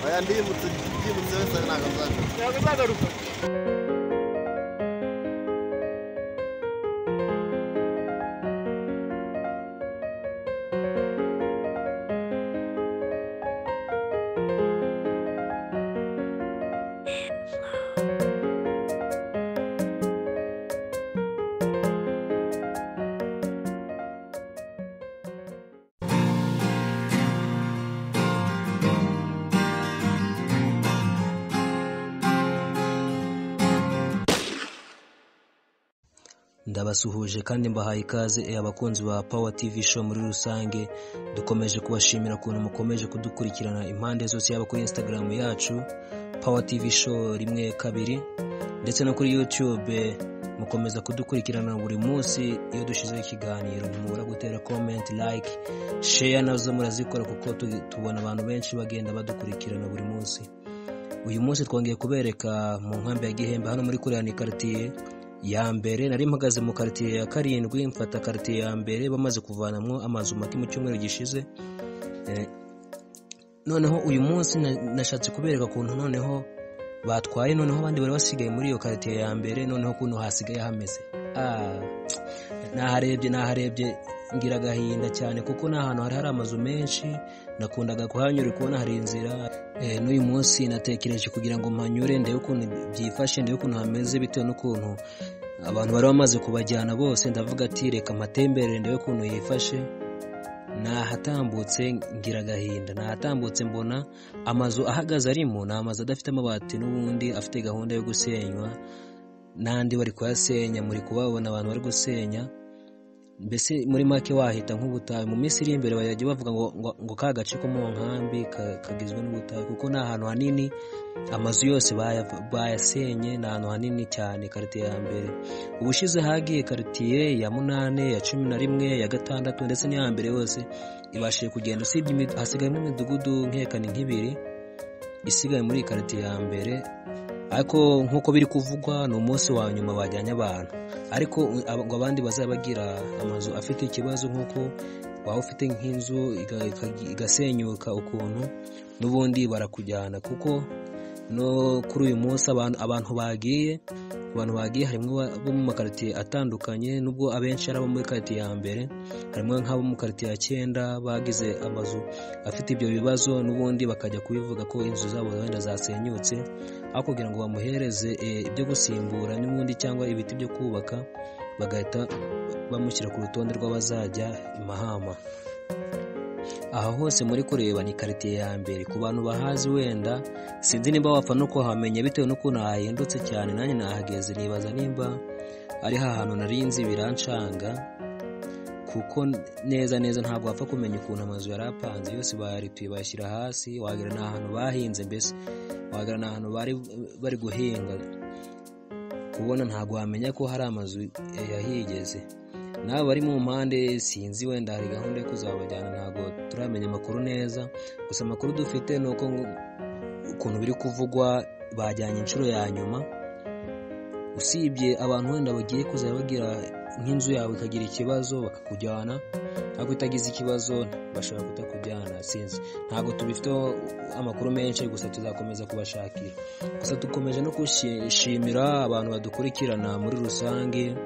Oya ndibutse ndibutse wese ntabwo nzagaruka ntabwo azagaruka ndabasuhuje kandi mbahaye ikaze eh, abakunzi ba Power TV show muri rusange dukomeje kubashimira ukuntu mukomeje kudukurikirana impande zose yaba kuri Instagram yacu Power TV show rimwe kabiri ndetse no kuri YouTube eh, mukomeza kudukurikirana buri munsi iyo dushyizeho ikiganiro ntimubura gutera comment like share nazo murazikora kuko tu- tubona abantu benshi bagenda badukurikirana buri munsi uyu munsi twongeye kubereka mu nkambi ya gihembe hano muri korea ni karitiye ya mbere nari mpagaze mu karitiye ya karindwi mfata karitiye ya mbere bamaze kuvanamo amazu make mu cyumweru gishize Eh, noneho uyu munsi na- nashatse kubereka ukuntu noneho batwaye noneho abandi bari basigaye muri iyo karitiye ya mbere noneho ukuntu hasigaye hameze Ah, naharebye naharebye ngira agahinda cyane kuko ni ahantu hari hari amazu menshi nakundaga kuhanyura kubona hari inzira Eh, n'uyu munsi natekereje kugira ngo mpanyure ndebe ukuntu byifashe ndebe ukuntu hameze bitewe n'ukuntu abantu bari bamaze kubajyana bose ndavuga ati reka mpatemberere ndebe ukuntu yifashe nahatambutse ngira agahinda nahatambutse mbona amazu ahagaze arimo ni amazu adafite amabati n'ubundi afite gahunda yo gusenywa n'andi bari kuyasenya muri kubabona abantu bari gusenya mbese muri make wahita nk'ubutayu mu minsi iri imbere bajya bavuga ngo, ngo, ngo ka gace ko mu nkambi ka- kagizwe n'ubutayu kuko ni ahantu hanini amazu yose baya- bayasenye ni ahantu hanini cyane karitiye ya mbere ubushize hagiye karitiye ya munane ya cumi na rimwe ya gatandatu ndetse n'iya mbere yose ibashije kugenda usibye imid- hasigayemo imidugudu nkekani nk'ibiri isigaye muri iyi karitiye ya mbere ariko nk'uko biri kuvugwa ni umunsi wa nyuma bajyanye abantu ariko u- aba- ngo abandi bazaba bagira amazu afite ikibazo nk'uko waba ufite nk'inzu iga- ikagi- igasenyuka ukuntu n'ubundi barakujyana kuko no kuri uyu munsi abantu abantu bagiye abantu bagiye harimo abo- abo mu makaritiye atandukanye nubwo abenshi ari abo muri karitiye ya mbere harimo nk'abo mu karitiye ya cyenda bagize amazu afite ibyo bibazo n'ubundi bakajya kubivuga ko inzu zabo wenda zasenyutse aho kugira ngo bamuhereze eh, ibyo gusimbura n'ubundi cyangwa ibiti byo kubaka bagahita bamushyira ku rutonde rw'abazajya imahama aha hose muri kureba ni karitiye ya mbere ku bantu bahazi wenda sinzi niba wapfa no kuhamenya bitewe n'ukuntu hahindutse cyane nanjye nahageze nibaza nimba ari hantu nari nzi birancanga kuko neza neza ntabwo wapfa kumenya ukuntu amazu yari apanze yose bayarituye bayashyira hasi wagira ni ahantu bahinze mbese wagira ni ahantu bari bari guhinga kubona ntabwo wamenya ko hari amazu yahigeze n'abo bari mu mpande sinzi wenda hari gahunda yo kuzabajyana ntabwo turamenya amakuru neza gusa amakuru dufite ni uko ngo- ukuntu biri kuvugwa bajyanye inshuro ya nyuma usibye abantu wenda bagiye kuzajya bagira nk'inzu yawe ikagira ikibazo bakakujyana ariko itagize ikibazo bashobora kutakujyana sinzi ntabwo tubifiteho amakuru menshi gusa tuzakomeza kubashakira gusa dukomeje no gushimira abantu badukurikirana muri rusange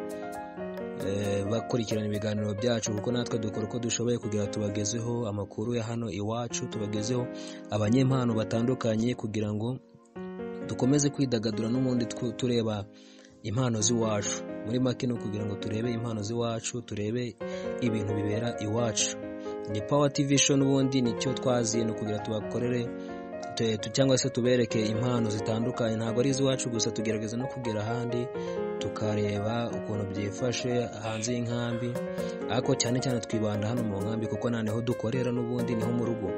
eh, bakurikirana ibiganiro byacu kuko natwe dukora uko dushoboye kugira tubagezeho amakuru ya hano iwacu tubagezeho abanyempano batandukanye kugira ngo dukomeze kwidagadura n'ubundi twu- tureba impano z'iwacu muri make ni ukugira ngo turebe impano z'iwacu turebe ibintu bibera iwacu ni power tv show n'ubundi nicyo twazi ni ukugira tubakorere tu- tu- cyangwa se tubereke impano zitandukanye ntabwo ari iz'iwacu gusa tugerageza no kugera ahandi tukareba ukuntu byifashe hanze y'inkambi ariko cyane cyane twibanda hano mu nkambi kuko nta niho dukorera n'ubundi niho mu rugo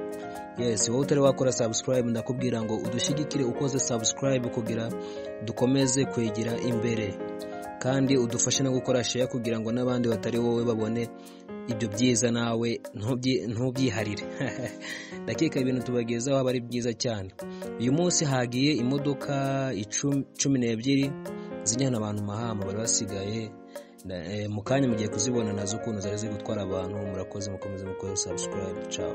yes wowe utari wakora subscribe ndakubwira ngo udushyigikire ukoze subscribe kugira dukomeze kwegera imbere kandi udufashe no gukora share kugira ngo n'abandi batari wowe babone ibyo byiza nawe ntubyi- ntubyiharire ndakeka ibintu tubagezaho aba ari byiza cyane uyu munsi hagiye imodoka icumi- cumi n'ebyiri zijyana abantu mahama bari basigaye Na- eh, mu kanya mugiye kuzibona nazo ukuntu zari ziri gutwara abantu murakoze mukomeze mukore subscribe ciao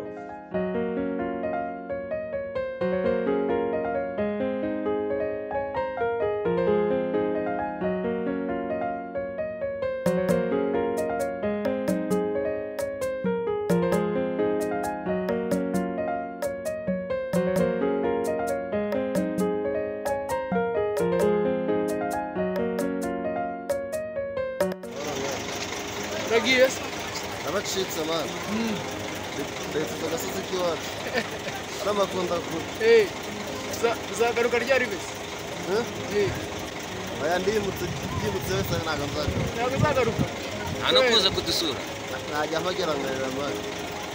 yagiye se abacitse mani Mm. leta agasozi k'iwacu aramakunda kure Eh, uza- uzagaruka ryari bese Eh? Eh, aya ndimutse ndimutse wese ntabwo nzagaruka ntabwo uzagaruka nta no kuza kudusura najya mpagera nkarira mani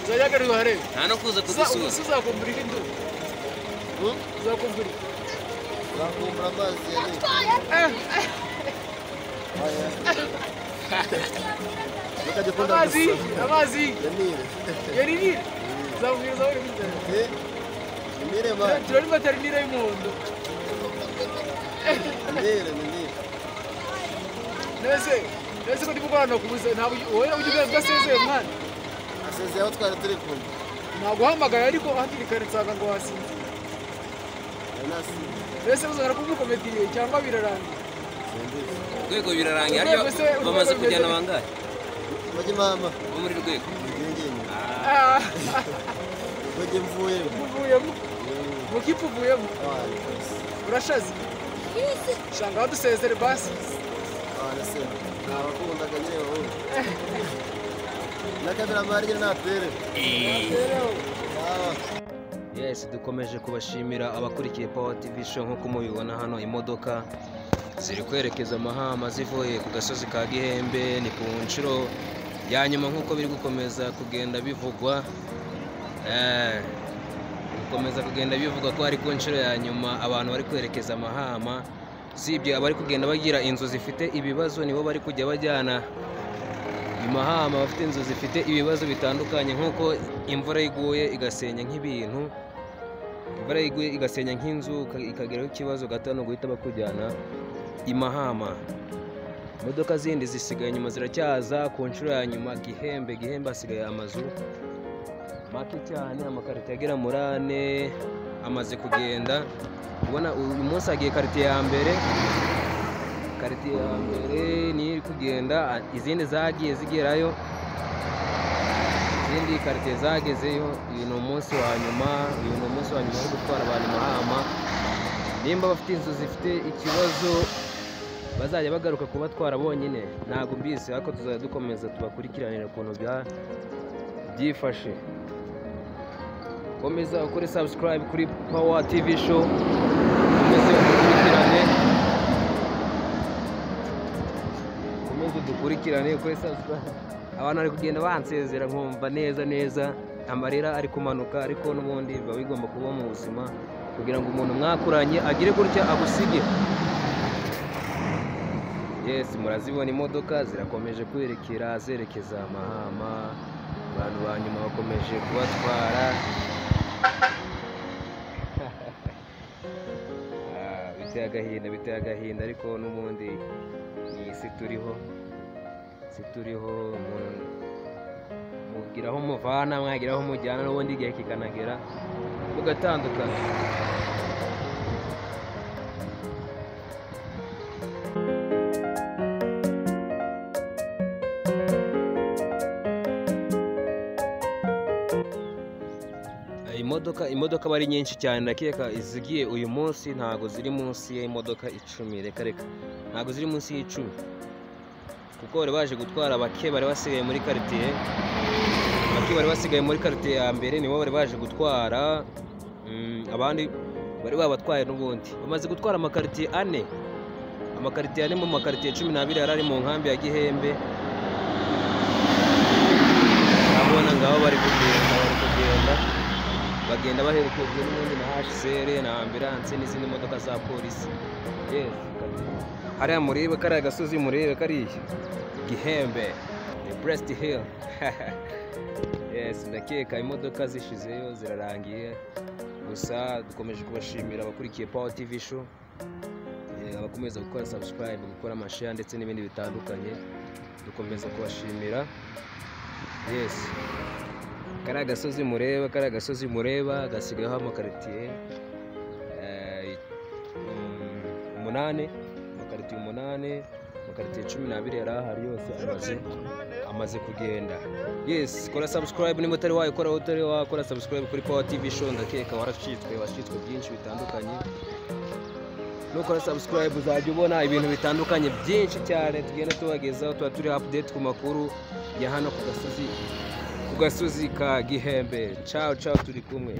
uzajya agaruka harebe nta no kuza kudusura uzakumvura indi ndu uzakumvura nzakumbura amazi ya leta aya bakajya ukunda amazi gusoma amazi ya nile yarinire uzamubwiriza aho uri muri tara Eh? ni nile mani turari materinire y'umuhondo ni nile ni nile nese nese ko ndi gukorana kubuze ntabwo wowe ujya ubwira udasezeye mwana asezeye aho twari turi kumwe naguhamagaye ariko hakiri kare nsanga ngo wasinzira ari nasi mbese uzahora kumukomediye cyangwa birarangiye simbizi urwego birarangiye hariya Urwego se, bamaze urwego kujyana bimeze- bangahe bajya mama bo muri rwego ngingini Ah, Ah, bajya mvuyemo muvuyemo mukipuvuyemo Abantu bose urashaze shanga wadusezere basi abantu se ntabakundaga nyine wowe n'akabiramari nyine natere eh. Ah. yes dukomeje kubashimira abakurikiye power tv show nk'uko mubibona hano imodoka ziri kwerekeza amahama zivuye ku gasozi ka gihembe ni ku nshuro ya nyuma nk'uko biri gukomeza kugenda bivugwa Eh, bikomeza kugenda bivugwa ko ari ku nshuro ya nyuma abantu bari kwerekeza amahama sibye abari kugenda bagira inzu zifite ibibazo nibo bari kujya bajyana imahama bafite inzu zifite ibibazo bitandukanye nk'uko imvura iguye igasenya nk'ibintu imvura iguye igasenya nk'inzu uka- ikageraho ikibazo gato no guhita bakujyana imahama imodoka zindi zisigaye inyuma ziracyaza ku nshuro ya nyuma gihembe gihembe hasigaye amazu make cyane amakarito agera muri ane amaze kugenda ubona uyu munsi hagiye karite ya mbere karite ya mbere niyo iri kugenda izindi zagiye zigerayo izindi karite zagezeyo uyu ni umunsi wa nyuma uyu ni umunsi wa nyuma wo gutwara abantu mahama nimba bafite inzu zifite ikibazo bazajya bagaruka kubatwara bonyine ntabwo mbizi ariko tuzajya dukomeza tubakurikiranira ukuntu bya- byifashe komeza ukore subscribe kuri power tv show komeze udukurikirane ukomeze dukurikirane kuri subscribe abantu bari kugenda bansezera nkumva neza neza amarira ari kumanuka ariko n'ubundi biba bigomba kuba mu buzima kugira ngo umuntu mwakuranye agire gutya agusige yes murazibona imodoka zirakomeje kwerekera zerekeza amahama abantu ba nyuma bakomeje kubatwara Ah, biteye agahinda biteye agahinda ariko n'ubundi ni isi turiho isi turiho umuntu mugira aho umuvana mwagira aho umujyana n'ubundi igihe kikanagera mugatandukana Eh, imodoka imodoka aba ari nyinshi cyane ndakeka izigiye uyu munsi ntago ziri munsi y'imodoka icumi reka reka ntago ziri munsi y'icumi kuko bari baje gutwara bake bari basigaye muri karitsiye bake bari basigaye muri karitsiye ya mbere nibo bari baje gutwara mm, abandi bari babatwaye n'ubundi bamaze gutwara amakaritsiye ane amakaritsiye ane mu makaritsiye cumi n'abiri yari ari mu nkambi ya gihembe urabona ngabo bari kugenda bari kugenda bagenda baherekejwe n'ubundi na HCR na ambilanse n'izindi modoka za polisi yes hariya murebe kariya gasozi murebe kariya gihembe ni Brest Hill yes ndakeka imodoka zishizeyo zirarangiye gusa dukomeje kubashimira abakurikiye Power TV show Eh, abakomeza gukora subscribe gukora amashare ndetse n'ibindi bitandukanye dukomeza kubashimira yes kariya gasozi mureba kariya gasozi mureba gasigayeho amakaritiye eh, mm, umunani amakaritiye umunani amakaritiye cumi n'abiri yari ahari yose amaze amaze kugenda yes kora subscribe niba utari wayikora utari wakora subscribe kuri power tv show ndakeka waracitswe wacitswe byinshi bitandukanye nukora subscribe uzajya ubona ibintu bitandukanye byinshi cyane tugenda tubagezaho tuba turi update ku makuru ya hano ku gasozi ku gasozi ka gihembe cawo cawo turi kumwe